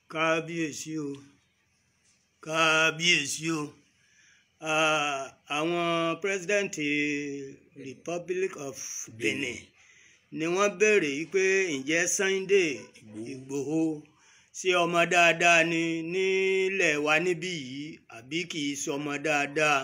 kábíyèsí o kábíyèsí o Ah, àwọn pírẹsidẹ́ǹtì republic of benin ni wọ́n béèrè yìí pé ǹjẹ́ sunday ìgbòho ṣé ọmọ dáadáa ni nílẹ̀ wa níbí yìí àbí kì í ṣe ọmọ dáadáa.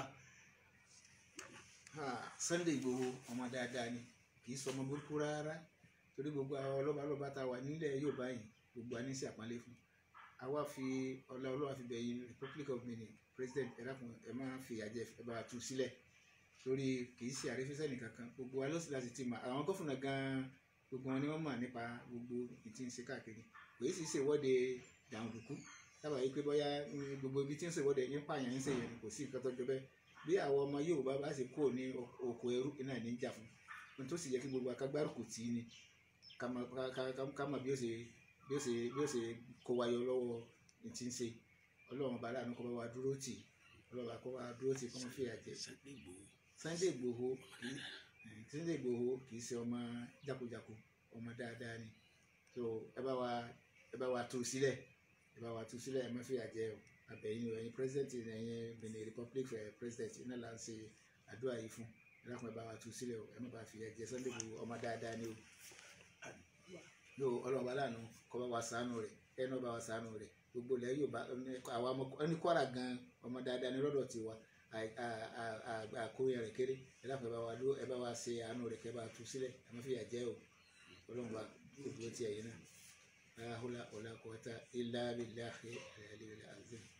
Ah, Sunday Igboho ọmọ dáadáa ni kì í sọ ọmọ burúkú rárá torí gbogbo àwọn ọlọ́balọ́ba tá a wà nílẹ̀ Yorùbá yìí gbogbo àní sí àpọ́nlé fún àwa fi ọlá ọlọ́wà fi bẹ̀yìn Republic of Benin president ẹ dákun ẹ máa fi àjẹ ẹ bá wa tú sílẹ̀ torí kì í ṣe àrífísẹ́ nìkan kan gbogbo wa ló sì láti ti mọ̀ àwọn gómìnà gan-an gbogbo wọn ni wọ́n mọ̀ nípa gbogbo ìtí ń ṣe káàkiri kò yìí sì ṣe ìwọ́de jàǹdùkú dábàá yìí pé bóyá mm, gbogbo ibi tí ń ṣe ìwọ́de yín pààyàn ń ṣe yẹn kò sí nǹkan tó jọ bẹ́ẹ̀ bí àwọn ọmọ Yorùbá bá ṣe kúrò ní oko ẹrú iná ní jà fún ohun tó sì yẹ kí gbogbo akágbárùkù tì í ni ká mọ̀ ká- ká- ká mọ̀ bí ó ṣe bí ó ṣe bí ó ṣe kó wa yọ lọ́wọ́ ní ti ń ṣe Ọlọ́run bá láàánú kó bá wa dúró tì Ọlọ́run bá kó wa dúró tì kó má fi àjẹ Sunday Igboho kì í eh, Sunday Igboho kì í ṣe ọmọ jákujàku ọmọ dáadáa ni so ẹ bá wa ẹ bá wa tú sílẹ̀ ẹ bá wa tú sílẹ̀ ẹ má fi àjẹ o àbẹ̀yìn o ẹ̀yin president ẹ̀yin Benin Republic eh, president iná là ń ṣe àdúrà yìí fún ẹ dákun ẹ bá wa tú sílẹ̀ o ẹ má bá fi àjẹ Sunday Igboho ọmọ dáadáa ni o yóò ọlọ́run bá láàánú kọ́ bá wa ṣàánú rẹ̀ ẹnu bá wa ṣàánú rẹ̀ gbogbo ilẹ̀ Yorùbá àwa ọmọ ẹni Kwara gan ọmọ dáadáa ní lọ́dọ̀ tiwa àkóyè rẹ̀ kéré ẹ dákun ẹ bá wa ló ẹ bá wa ṣe àánú rẹ̀ kẹ́ bá tú sílẹ̀ ẹ má fi àjẹ́ o ọlọ́run bá gbogbo tiẹ̀ yìí náà. la hawla wala quwwata illa billahi al-aliyyil azim.